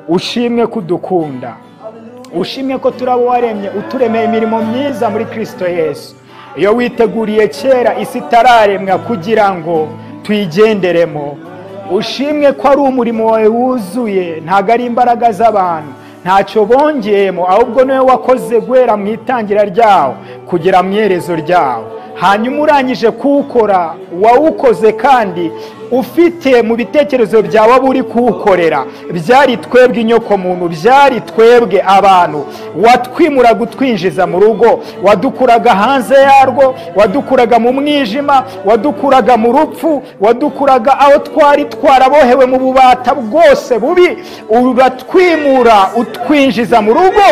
ushimwe ko udukunda ushimye ko turaba waremye uturemeye imirimo myiza muri kirisito yesu iyo witeguriye kera isi itararemwa kugira ngo tuyigenderemo ushimwe ko ari umurimo wawe wuzuye ntabwo ari imbaraga z'abantu ntacyo bongeyemo ahubwo niwe wakoze guhera mu itangira ryawo kugera mu iherezo ryawo hanyuma urangije kuwukora wawukoze kandi ufite mu bitekerezo byawe abo uri kuwukorera byari twebwe inyokomuntu byari twebwe abantu watwimura gutwinjiza mu rugo wadukuraga hanze yarwo wadukuraga mu mwijima wadukuraga mu rupfu wadukuraga aho twari twarabohewe mu bubata bwose bubi uratwimura utwinjiza mu rugo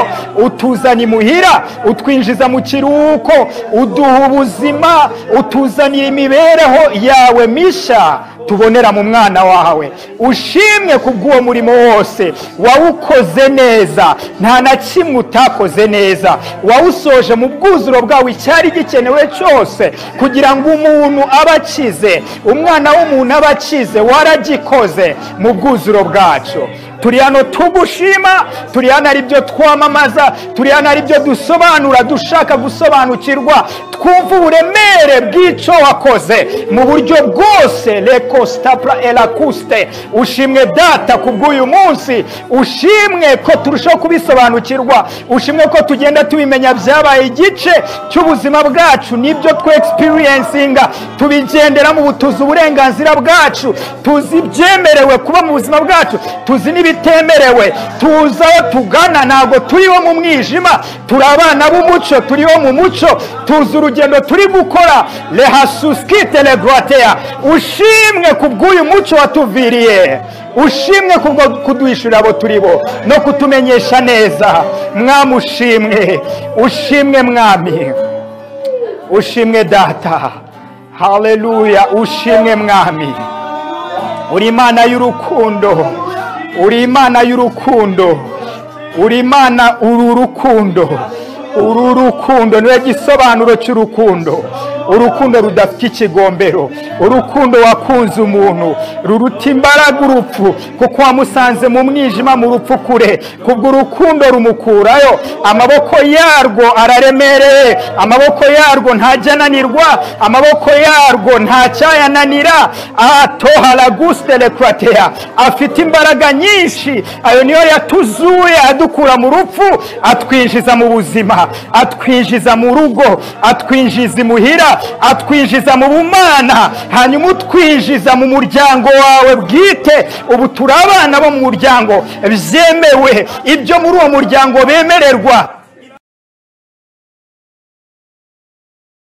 utuzana imuhira utwinjiza mu kiruhuko uduha ubuzima utuzanira imibereho yawe mishya tubonera mu mwana wawe ushimwe kubw'uwo murimo wose wawukoze neza nta na kimwe utakoze neza wawusoje mu bwuzuro bwawe icyari gikenewe cyose kugira ngo umuntu abe akize umwana w'umuntu abe akize waragikoze mu bwuzuro bwacyo turi hano tugushima turi hano ari byo twamamaza turi hano ari byo dusobanura dushaka gusobanukirwa twumva uburemere bw'icyo wakoze mu buryo bwose reko sitapura erakuste ushimwe data ku bw'uyu munsi ushimwe ko turushaho kubisobanukirwa ushimwe ko tugenda tubimenya byabaye igice cy'ubuzima bwacu nibyo twegisipirensinga tubigenderamo tuzi uburenganzira bwacu tuzi ibyemerewe kuba mu buzima bwacu tuzi n'ibindi bitemerewe tuza aho tugana ntabwo turiho mu mwijima turi abana b'umuco turiho mu muco tuzi urugendo turi gukora rehasusikite regwateya ushimwe ku bw'uyu muco watuviriye ushimwe kuduhishurira abo turi bo no kutumenyesha neza mwamushimwe ushimwe mwami ushimwe data haleluya ushimwe mwami uri imana y'urukundo uri imana y'urukundo uri imana uru rukundo uru rukundo niwe gisobanuro cy'urukundo urukundo rudafite ikigombero urukundo wakunze umuntu ruruta imbaraga urupfu kuko wamusanze mu mwijima mu rupfu kure kubwo urukundo rumukurayo amaboko yarwo araremereye amaboko yarwo ntajya ananirwa amaboko yarwo ntacyayananira atohara gusitele kurateya afite imbaraga nyinshi ayo niyo yatuzuye adukura mu rupfu atwinjiza mu buzima atwinjiza mu rugo atwinjiza imuhira atwinjiza mu bumana hanyuma utwinjiza mu muryango wawe bwite ubu turi abana bo mu muryango byemewe ibyo muri uwo muryango bemererwa